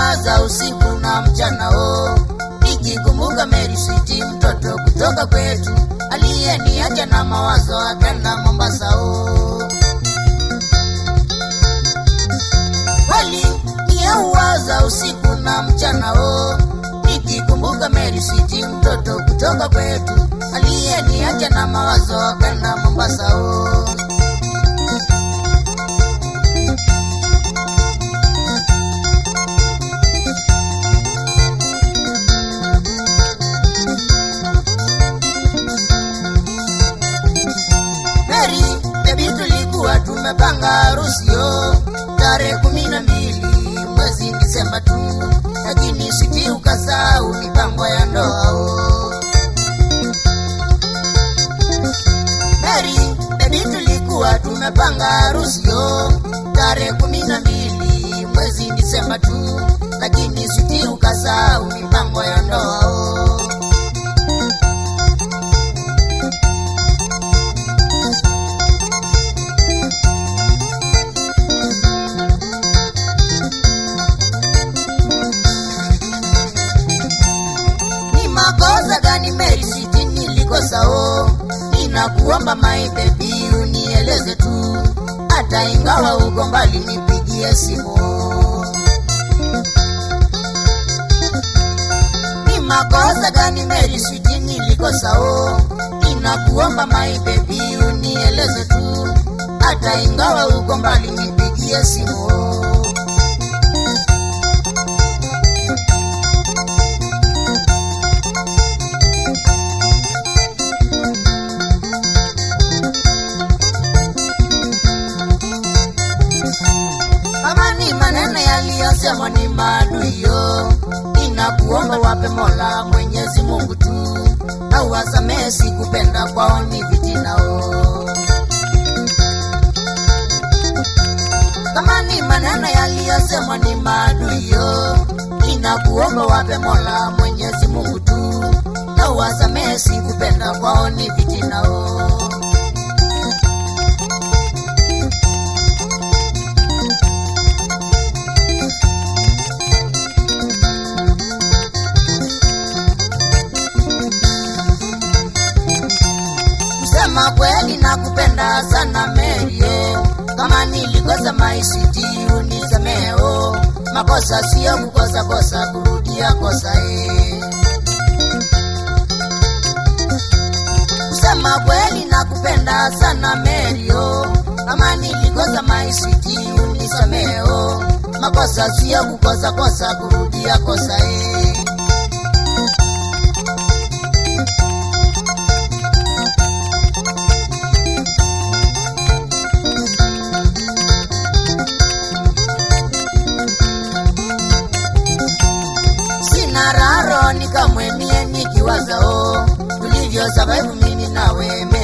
waza usiku na mchana o nikikumbuka Mary Sweet mtoto kutoka kwetu aliyeniacha na mawazo akenda Mombasa o kweli niyeuwaza usiku na mchana o nikikumbuka Mary Sweet mtoto kutoka kwetu aliyeniacha na mawazo akenda Mombasa o Mary, baby tulikuwa tumepanga harusi yo tarehe kumi na mbili mwezi Disemba tu, lakini siti ukasahau mipango ya ndoa o. Mary, baby tulikuwa tumepanga harusi yo tarehe kumi na mbili mwezi Disemba tu, lakini siti ukasahau mipango ya ndoa o. ni makosa gani Mary Sweet nilikosa o ninakuomba my baby unieleze tu hata ingawa uko mbali nipigie simu ni makosa gani Mary Sweet nilikosa o ninakuomba my baby unieleze tu hata ingawa uko mbali nipigie simu kama ni maneno yaliyosemwa ni maadui yo, ninakuomba wape Mola Mwenyezi Mungu tu, na uwasamehe sikupenda kwao ni vitinao. Kama ni maneno yaliyosemwa ni maadui yo, ninakuomba wape Mola Mwenyezi Mungu tu, na uwasamehe sikupenda kwao ni vitinao. Kusema kweli nakupenda sana Merio, kama nilikosa maisiti unisameo, makosa sio kukosa kosa, kurudia kosa e. Kusema kweli nakupenda sana Merio, kama nilikosa maisiti unisameo, makosa sio kukosa kosa, kurudia kosa e. sina raro nikamwemie nikiwaza o tulivyo survive mimi nawe